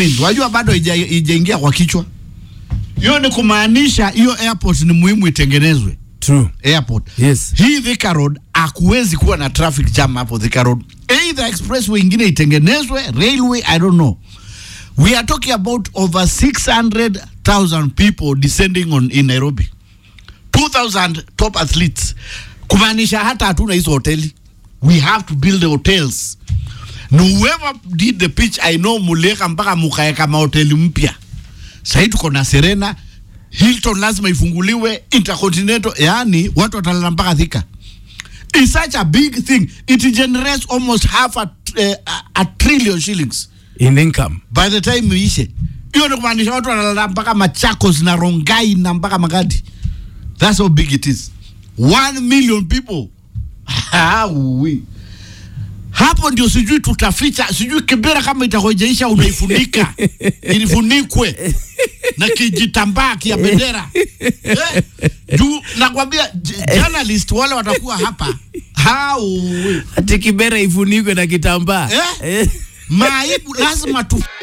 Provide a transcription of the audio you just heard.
means wajua bado ija- ijaingia kwa kichwa hiyo ni kumaanisha hiyo airport ni muhimu itengenezwe True. airport Yes. hii Thika Road hakuwezi kuwa na traffic jam hapo Thika Road either expressway ingine itengenezwe railway I don't know we are talking about over 600,000 people descending on in Nairobi 2000 top athletes kumaanisha hata hatuna hizo hoteli we have to build the hotels na whoever did the pitch I know muleka mpaka mukaeka mahoteli mpya sahii tuko na Serena Hilton lazima ifunguliwe Intercontinental, yani watu watalala mpaka Thika. It's such a big thing. It generates almost half a, uh, a, a trillion shillings In income. by the time iishe. Hiyo ni kumaanisha watu wanalala mpaka Machakos na Rongai na mpaka Magadi. That's how big it is. One million people. Hawi. Hapo ndio sijui tutaficha, sijui Kibera kama itakojeisha unaifunika ilifunikwe na kijitambaa kia bendera eh, juu nakwambia j- journalist wale watakuwa hapa Hawi. Ati Kibera ifunikwe na kitambaa. Eh? Maibu lazima tu